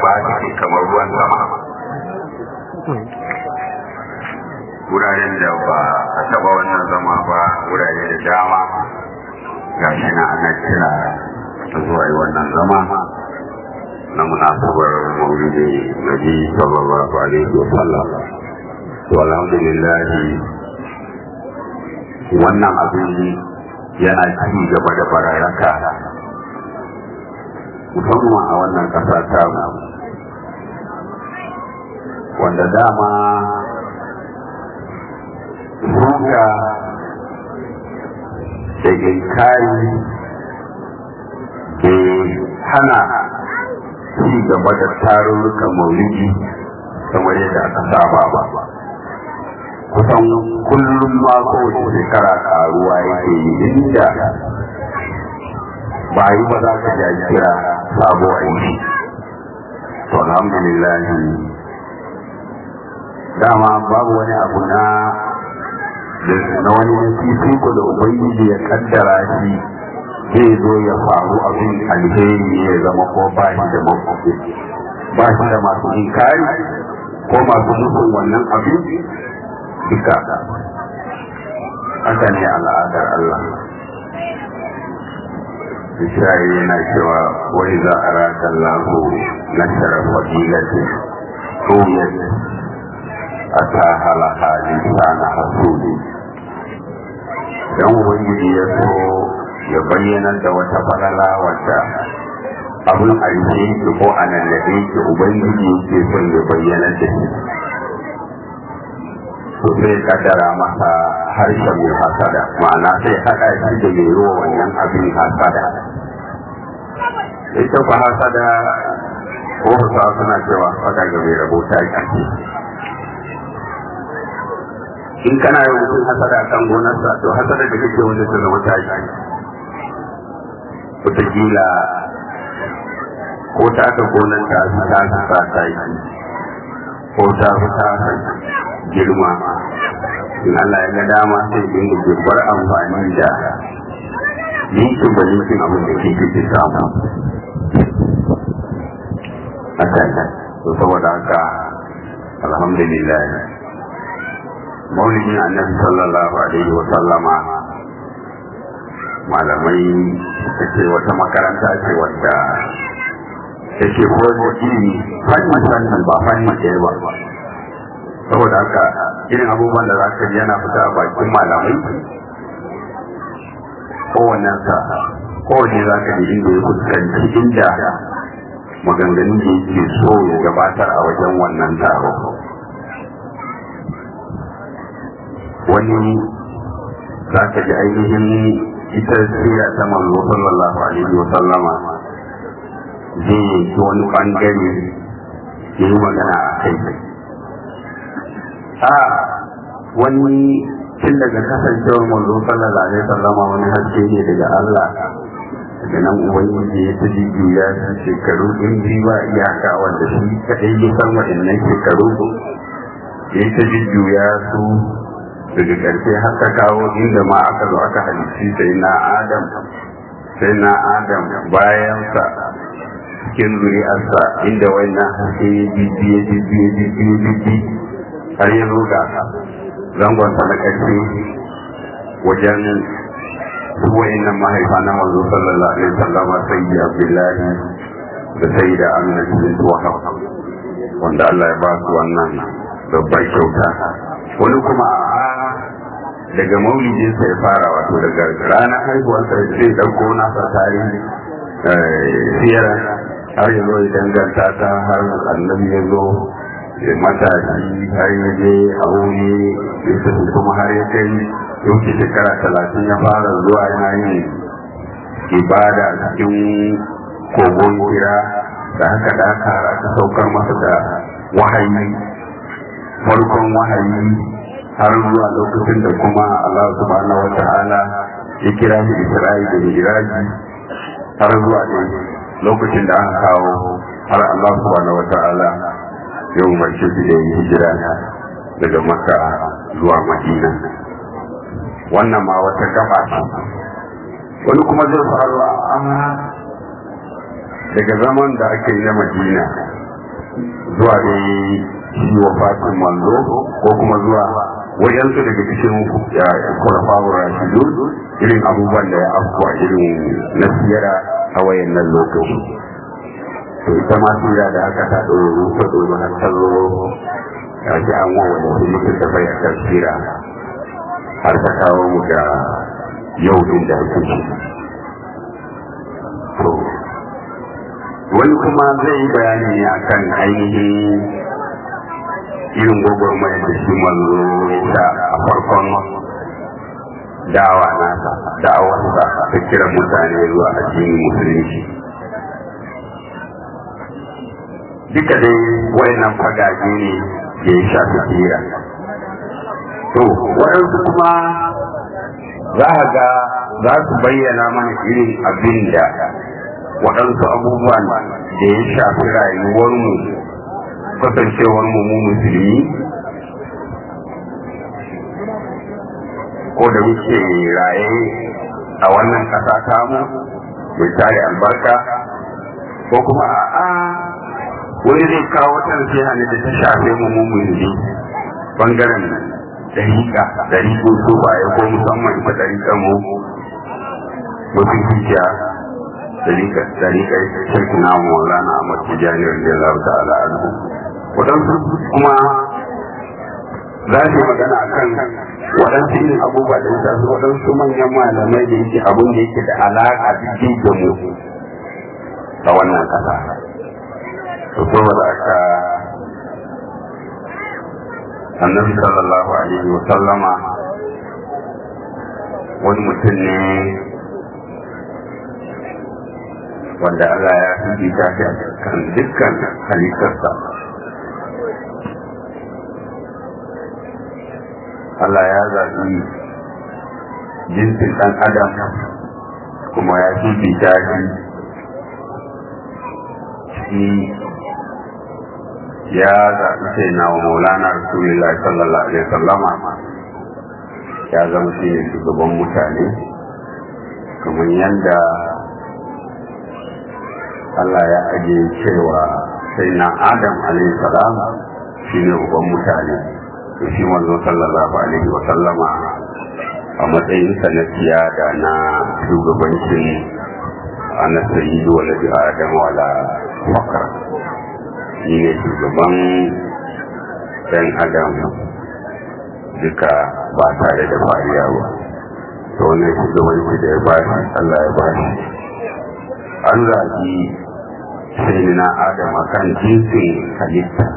zuba take kamar ruwan sama wuraren da ba a taba wannan zama ba wurare da dama ga shi na ana kira ta zuwa yi wannan zama na munasabar maulidi nabi sallallahu alaihi wa sallam to alhamdulillah wannan abin yana ci gaba da bararaka musamman a wannan ƙasa ta wanda dama suka da ginkari ke hana ci gaba da tarurrukan maulidi kamar yadda aka saba ba kusan kullum ma kowace shekara karuwa yake yi inda ba yi ba za ka ja kira sabo aiki to alhamdulillah dama babu wani abu na na wani fifiko da ubangiji ya kaddara shi zai zo ya faru abin alheri ya zama ko ba shi da mafi ba shi da masu inkari ko masu musun wannan abin duka haka ne al'adar Allah Isra'i yana cewa wani za a rata lahu na sharar fadilatin tuyar a ta halaha lisana hasuli don ubangiji ya so ya bayyana da wata falala wadda abin alheri ko a nan da yake ubangiji ke son ya bayyana da shi to sai kaddara masa harshen mai hasada ma'ana sai haɗa shi da mai ruwa wannan abin hasada ita ba hasada ko hausawa suna cewa hasada ga mai rabo ta ƙarfi in kana yi mutum hasada kan gonarsa to hasada da kake wanda ta zama ta yi wataƙila ko ta ka gonar ta fi ta sa ta yi ko ta fi ta girma in Allah ya ga dama sai dinga girbar amfani da yankin ba yankin abin da ke ke samu haka to saboda haka alhamdulillah maulidin annabi sallallahu alaihi wa sallama malamai suka ce wata makaranta ce wadda take koyar ilimi fannin fannin ba fannin ɗaya ba saboda haka irin abubuwan da za ka ji yana fita a bakin malamai kowannen sa kowanne za ka ji inda ya fuskanci inda maganganun da yake so ya gabatar a wajen wannan taro wani za ka ji ainihin ita sira ta manzo sallallahu alaihi wa sallama zai yanki wani bangare ya yi magana a kai a wani tun daga kasancewar manzo sallallahu alaihi sallama wani haske ne daga Allah daga nan ubangiji ya ta ya ta shekaru in bi ba iyaka wanda shi kadai ya san waɗannan shekaru ya ta ya su daga ƙarshe har ta kawo inda ma aka zo aka halitti sai na adam sai na adam bayansa cikin zuri'arsa inda wannan haske ya jijji ya jijji ya jijji ya jijji har ya zo ga zangonsa na ƙarshe wajen wayannan mahaifa na manzo sallallahu alaihi wasallam sayyidi abdullahi da sayyida amina bint wahab wanda Allah ya ba su wannan babbar kyauta wani kuma daga maulidinsa ya fara wato daga ranar haihuwarsa zai ɗauko nasa tarihi siyar har ya zo ya danganta ta har annabi ya zo ya matashi har ya je a wuri ya tafi kuma har ya kai yauke shekara talatin ya fara zuwa yana yin ibada cikin kogon kira da haka da haka aka saukar masa da wahayi farkon wahayi har zuwa lokacin da kuma Allah subhanahu wa ta'ala ya kira shi Isra'i da Miraji har zuwa da lokacin da aka kawo har Allah subhanahu wa ta'ala ya umarce shi da yin hijira daga Makka zuwa Madina wannan ma wata gaba ce wani kuma zai faru a amma daga zaman da ake yi na Madina zuwa da shi wa fatin manzo ko kuma zuwa wajensu daga cikin kurafawar rashidu irin abubuwan da ya afkuwa irin na siyara a wayan nan lokaci to ita ma sura da aka ta ɗoro ta ɗoro har ta zo ya ji an wawa da su mutum da bai a tafsira har ta kawo mu da yau din da ake ci to wani kuma zai yi bayani ne akan ainihin irin gwagwarmayar da shi manzo ya a farkon dawa nasa da'awarsa ta kira mutane zuwa addinin musulunci duka dai wayannan fagage ne da ya shafi tsira to waɗansu kuma za a ga za su bayyana mana irin abin da waɗansu abubuwan da ya shafi rayuwarmu kasancewar mu mu musulmi ko da muke raye a wannan ƙasa tamu mai tare albarka ko kuma a'a wani zai kawo wata nasiha ne da ta shafe mu mu musulmi bangaren dariƙa dariƙo su baya ko musamman ita dariƙar mu mafi hijja dariƙar shirki na maulana a matijani radiyallahu ta'ala anhu waɗansu kuma za su yi magana a kan waɗansu irin abubuwa da ya su waɗansu manyan malamai da yake abin da yake da alaƙa jiki da mu a wannan ƙasa to saboda aka annabi sallallahu alaihi wa sallama wani mutum ne wanda Allah ya fi ta kan dukkan halittarsa Allah ya zaɓi jinsin ɗan adam kuma ya fifita shi shi ya zaɓi sai na wa maulana rasulullah sallallahu alaihi wasallama ya zama shi ne shugaban mutane kamar yadda Allah ya ajiye cewa sai na adam alaihi salam shi ne uban mutane to shi manzo sallallahu alaihi wa sallama a matsayin sa na siyada na shugabancin ana sayyidu wa ladi adam wala fakar shi ne shugaban dan adam duka ba tare da fariya ba to wannan shugabanci da ya bashi Allah ya bashi an zaki sai na adam akan jinsin halitta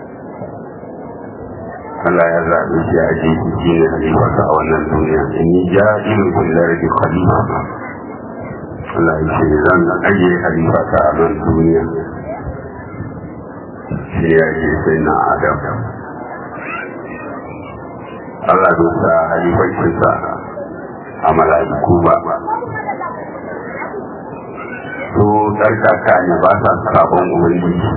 Allah ya zaɓi shi a jiki shi ne halifarsa a wannan duniya in yi ja'irin kullar da khalifa Allah ya ce zan ajiye halifarsa a nan duniya shi ya ce sai na adam Allah bai sa halifarcinsa a mala'iku ba su tsarkaka ne ba sa sabon ubangiji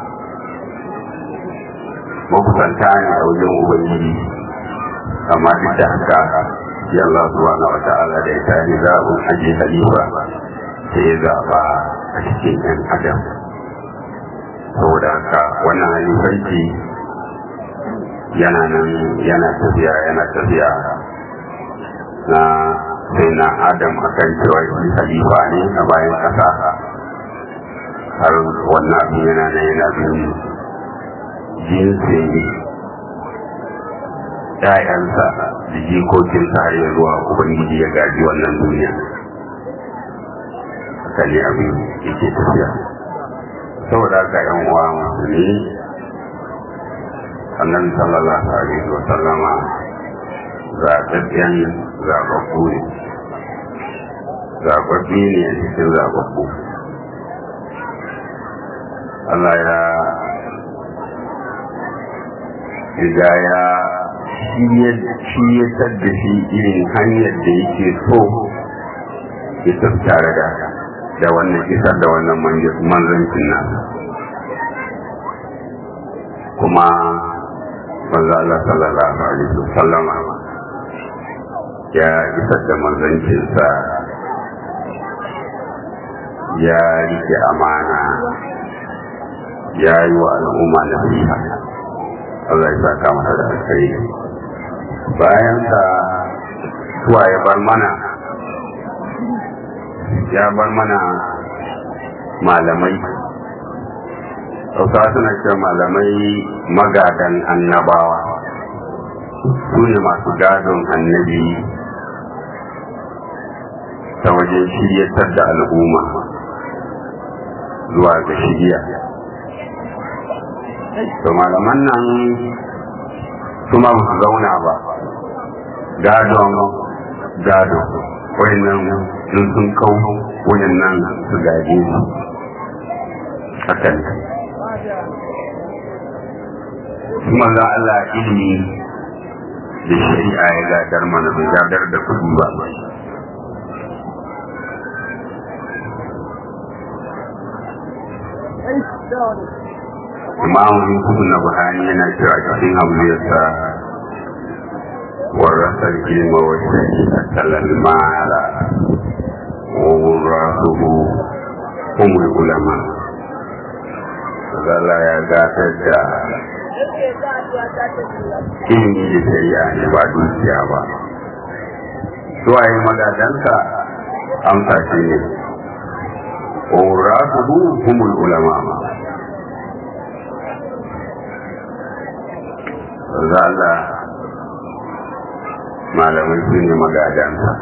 makusanta ne a wajen ubangiji amma duk da haka ya Allah subhanahu wa ta'ala da ya tare zaɓin aje halifa sai ya zaɓa a cikin yan adam saboda haka wannan halifanci yana nan yana tafiya yana tafiya na sai na adam akan cewa shi halifa ne a bayan ƙasa har wannan abin yana nan yana bin jinsin ‘ya'yansa da jikokinsa har ya zuwa Ubangiji ya gaji wannan duniya. Haka ne abin yake tafiya. Saboda haka ‘yan uwa musulmi, annabi sallallahu alaihi wa sallama zaɓaɓɓen zaɓaɓɓu ne. Zaɓaɓɓe ne a cikin zaɓaɓɓu. Allah ya riga ya shiyatar da shi irin hanyar da yake so ya tattare da da wannan isar da wannan manzancin nasa kuma manzo Allah sallallahu alaihi wasallam ya isar da manzancinsa ya rike amana ya yi wa al'umma na fiha Allah ya saka masa da alkhairi bayan sa suwa ya bar mana ya bar mana malamai Hausa suna ce malamai magadan annabawa su ne masu gadon annabi ta wajen shiryatar da al'umma zuwa ga shirya to malaman nan su ma su zauna ba gadon gado wayannan sun sun kau wayannan su gaje su hakan kuma za Allah ilimi da shari'a ya gadar mana bai gadar da kudi ba imam yusuf na buhari yana cewa cikin abubuwarsa warasar ilma wa shari'a talal mala wa wurasuhu umul ulama zala ya gatar da ilimi da shari'a ne ba dukiya ba suwaye magadansa amsa shi ne wa wurasuhu umul ulama zala malamai su ne magadansa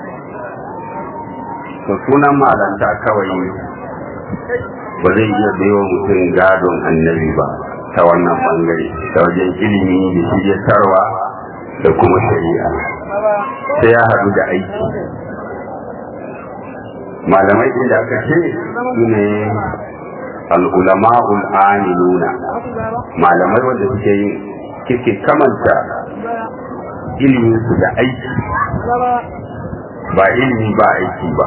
to sunan malanta kawai ba zai iya baiwa mutum gadon annabi ba ta wannan bangare ta wajen ilimi da shiryatarwa da kuma shari'a sai ya haɗu da aiki malamai inda aka ce su ne al'ulama'ul amiluna malamai wanda suke yin kike kamanta iliminsu da aiki ba ilimi ba aiki ba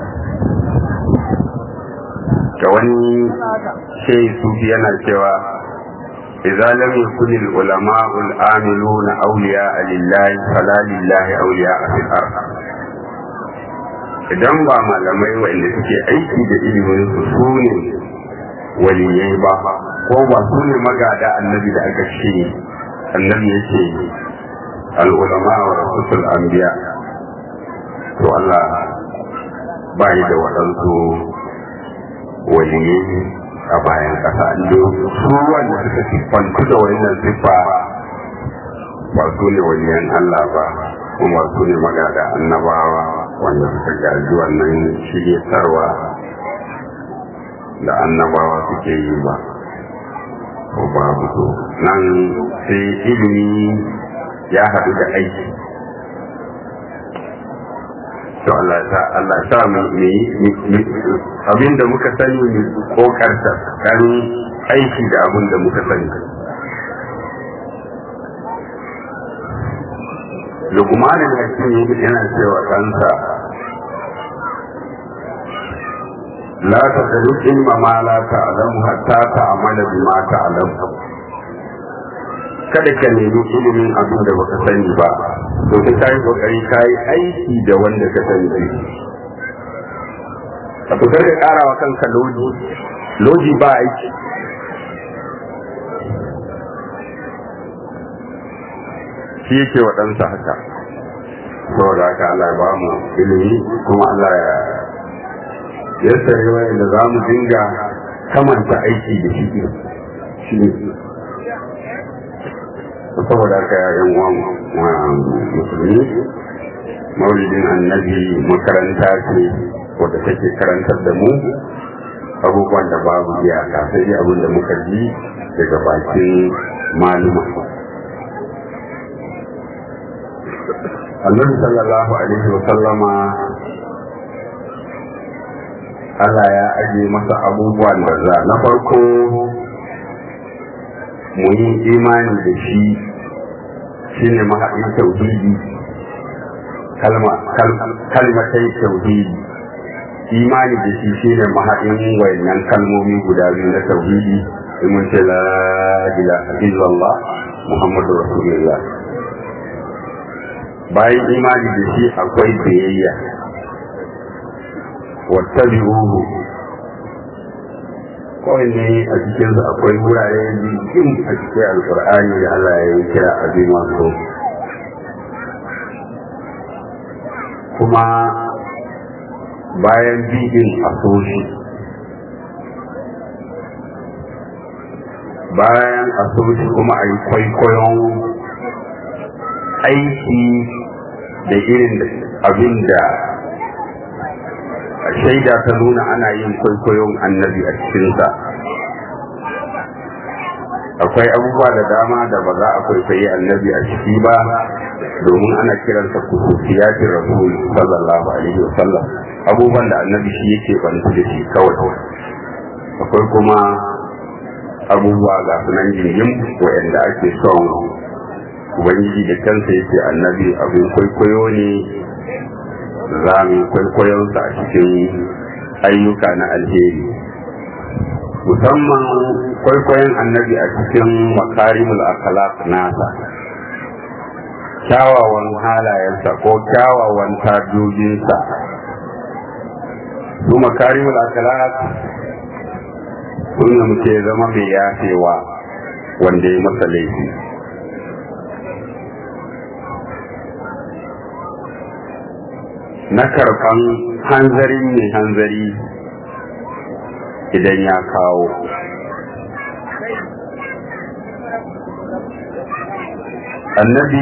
ga wani shai sufi yana cewa idza lam yakun al ulama al amiluna awliya lillahi fala lillahi awliya fil ard idan ba malamai wanda suke aiki da ilimin su su ne waliyai ba ko ba su ne magada annabi da aka ce annabi yake al ulama wa rasul anbiya to Allah ba da waɗansu waliyai a bayan ƙasa inda su wanda suka siffantu da wannan siffa ba su ne waliyan Allah ba kuma su ne magada annabawa wanda suka gaji wannan shiryatarwa da annabawa suke yi ba ko babu so nan sai ilimi ya haɗu da aiki to Allah ta Allah ta mu abin da muka sani mu kokarta kan aiki da abin da muka sani Lukman al-Hakim yana cewa kansa la tadru ilma ma la ta'lamu hatta ta'mala bima ta'lamu kada ka nemi ilimin abin da baka sani ba to sai kai kokari kai aiki da wanda ka sani a to ka kara wa kanka loji loji ba aiki shi yake wa ɗansa haka saboda haka Allah ba mu ilimi kuma Allah ya ya sare wa da za mu dinga kamanta aiki da shi shi ne saboda haka yan uwan musulmi maulidin annabi makaranta ce wadda take karantar da mu abubuwan da babu iyaka sai dai abin da muka ji daga bakin maluma annabi sallallahu alaihi wa sallama Allah ya aje masa abubuwan da za na farko mu yi imani da shi shine mahaɗin tauhidi kalmatai tauhidi imani da shi shine mahaɗin wayannan kalmomi guda biyu na tauhidi in mun ce la ilaha illallah muhammadu rasulullah bayan imani da shi akwai biyayya wattabi'uhu kowanne a cikinsu akwai wurare jikin a cikin alkur'ani da Allah ya yi kira abin wasu kuma bayan bidin a soshi bayan a soshi kuma a yi kwaikwayon aiki da irin abin da shaida ta nuna ana yin kwaikwayon annabi a cikinsa akwai abubuwa da dama da ba za a kwaikwayi annabi a ciki ba domin ana kiransa kususiyatin rasul sallallahu alaihi wasallam abubuwan da annabi shi yake bantu da shi kawai akwai kuma abubuwa ga sunan jirgin waɗanda ake son ubangiji da kansa yake annabi abin kwaikwayo ne za mu kwaikwayonsa a cikin ayyuka na alheri musamman kwaikwayon annabi a cikin makarimul akhlaq nasa kyawawan halayensa ko kyawawan tajojinsa su makarimul akhlaq sun muke zama mai yafewa wanda ya masa laifi na karɓan hanzarin mai hanzari idan ya kawo annabi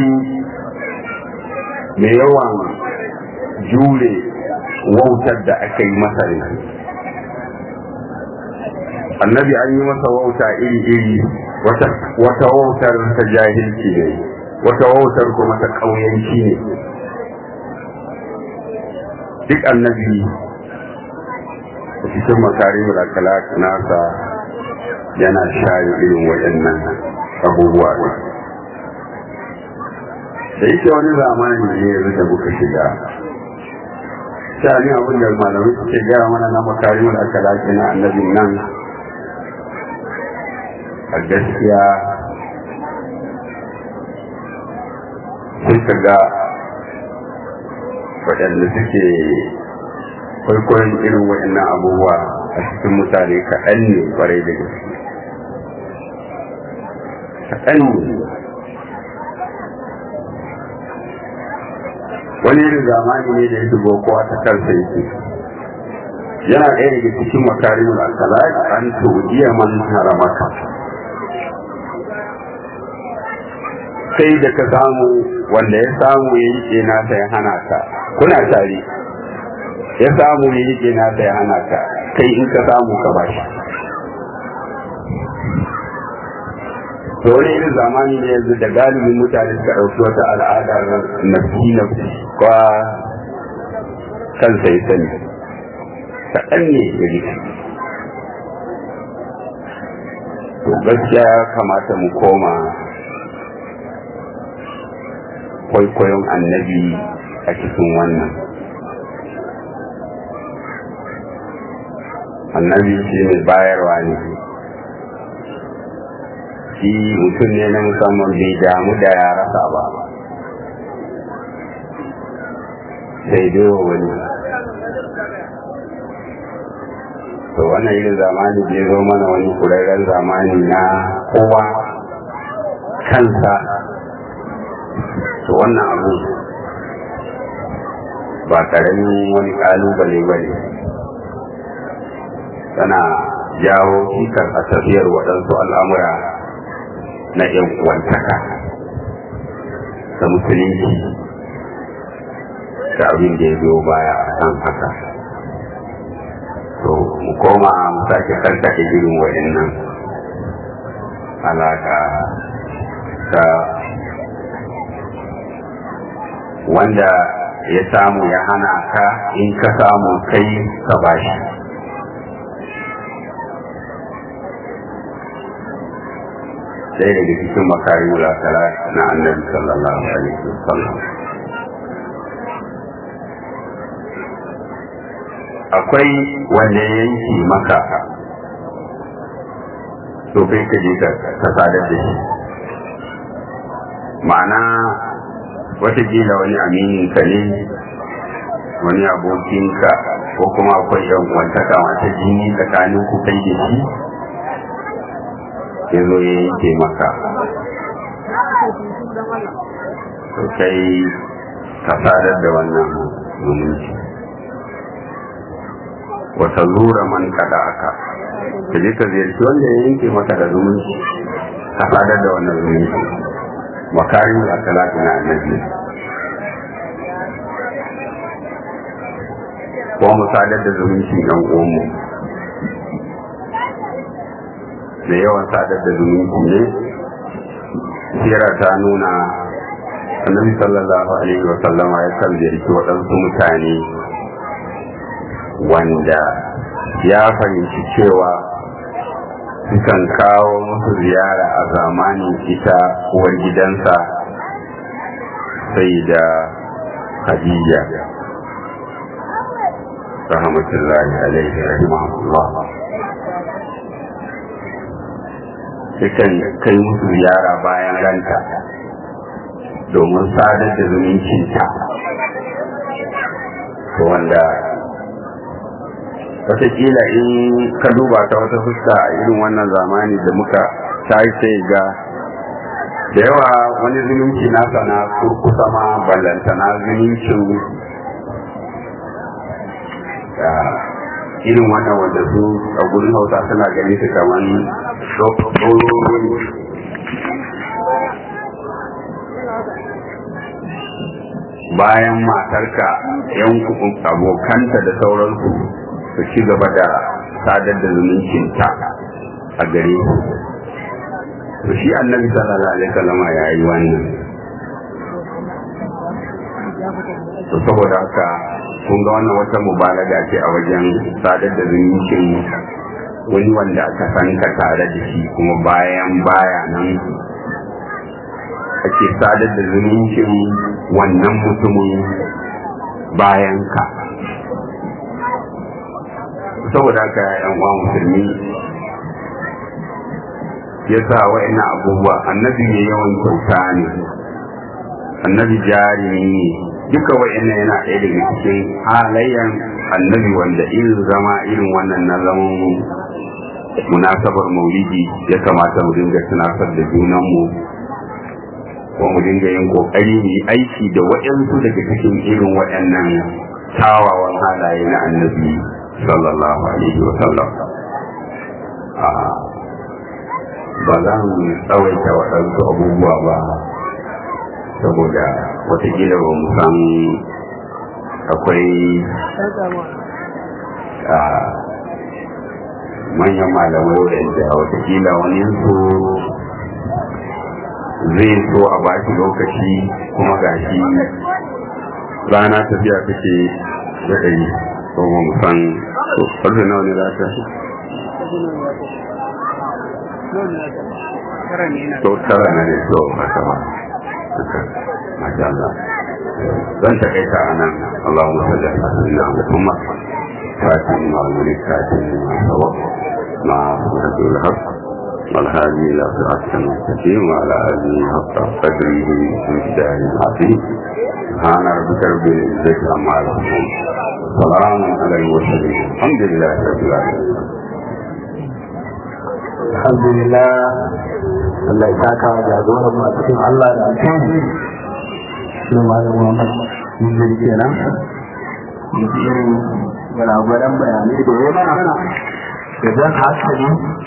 mai yawan jure wautar da aka yi masa ne annabi an yi masa wauta iri-iri wata wautar ta jahilci ne wata wautar kuma ta ƙauyanci ne duk annabi a cikin makarimul akhlaq nasa yana shayi irin waɗannan abubuwa ne da yake wani zamani ne yanzu da muka shiga shani abin da malamai suke gaya mana na makarimul akhlaq na annabin nan a gaskiya sai ka ga waɗanda suke kwaikwayon irin waɗannan abubuwa a cikin mutane kaɗan ne ƙwarai da gaske kaɗan ne wani irin zamani ne da ya shigo kowa ta kansa yake yana ɗaya daga cikin makarimul akhlaq an tudiya man haramaka sai da ka samu wanda ya samu ya yi nasa ya hana ka kuna tare ya samu ya yi nasa ya hana ka kai in ka samu ka bashi to wani irin zamani ne yanzu da galibin mutane suka ɗauki wata al'adar nafsi nafsi kwa kansa ya sani kaɗan ne ya rike to gaskiya ya kamata mu koma kwaikwayon annabi a cikin wannan annabi shi mai bayarwa ne shi mutum ne na musamman bai damu da ya rasa ba sai dai wani to wannan irin zamani bai zo mana wani kurarren zamani na kowa kansa to wannan abu ba karamin wani kalubale ba ne tana jawo cikar a tafiyar waɗansu al'amura na ‘yan uwantaka da musulunci da abin da ya biyo baya a kan haka to mu koma mu sake karkace irin waɗannan alaƙa ta wanda ya samu ya hana ka in ka samu kai ka bashi ɗaya daga cikin makarin wulakala na annabi sallallahu alaihi wasallam akwai wanda ya yanki maka to kai ka je ka sadar da shi ma'ana watakila wani amininka ne wani abokinka ko kuma akwai yan wantaka wata jini tsakanin ku kai da shi ya zo ya yanke maka to kai ka sadar da wannan zumunci wata zura man kada aka ka je ka ziyarci wanda ya yanke maka da zumunci ka sadar da wannan zumunci makarin da akalatu na annabi ko mu sadar da zumuncin yan uwanmu da yawan sadar da zumunci ne sira ta nuna annabi sallallahu alaihi wa sallama ya kan ziyarci waɗansu mutane wanda ya fahimci cewa sukan kawo musu ziyara a zamanin ita uwar gidansa sai da Khadija rahmatullahi alaihi rahimahullah sukan kai musu ziyara bayan ranta domin sadar da zumuncinta wanda wataƙila in ka duba ta wata fuska a irin wannan zamani da muka tayi sai ga da yawa wani zumunci nasa na kurkusa ma ballantana zumuncin irin wannan wanda su a gurin hausa suna gani su kamar bayan matarka yan abokanta da sauransu su ci gaba da sadar da zumuncinta a gare su to shi annabi sallallahu alaihi wasallam ya yi wannan to saboda haka kun ga wannan wata mubalaga ce a wajen sadar da zumuncin wani wanda aka san ka tare da shi kuma bayan baya nan ake sadar da zumuncin wannan mutumin bayan ka saboda haka yan uwa musulmi ya sa wa'ina abubuwa annabi ne yawan kyauta ne annabi jari ne duka wa'ina yana ɗaya daga cikin halayen annabi wanda irin zama irin wannan na zaman munasabar maulidi ya kamata mu dinga tunasar da junanmu ko mu dinga yin kokari mu yi aiki da waɗansu daga cikin irin waɗannan tawawan halaye na annabi sallallahu alaihi wa sallam ba za mu tsawaita waɗansu abubuwa ba saboda watakila ba mu san akwai manyan malamai wadanda watakila wani su zai so a ba shi lokaci kuma gashi rana tafiya take da ɗari ko ba mu san ƙarfe nawa ne za ta to tara na ne to haka ba masha Allah zan takaita a nan Allahumma salli ala sayyidina Muhammad فاتن وعلمك فاتن وعلمك مع سورة الحق والهادي إلى صراط المستقيم وعلى آله حق قدره ومقداره العظيم سبحان ربك رب العزة عما يصفون سلام على المرسلين الحمد لله رب العالمين alhamdulillah Allah ya saka wa jagoran mu a cikin Allah da alkhairi shi malam Muhammad mun kenan irin gwalagwaran bayanai da ya mana da zan hankali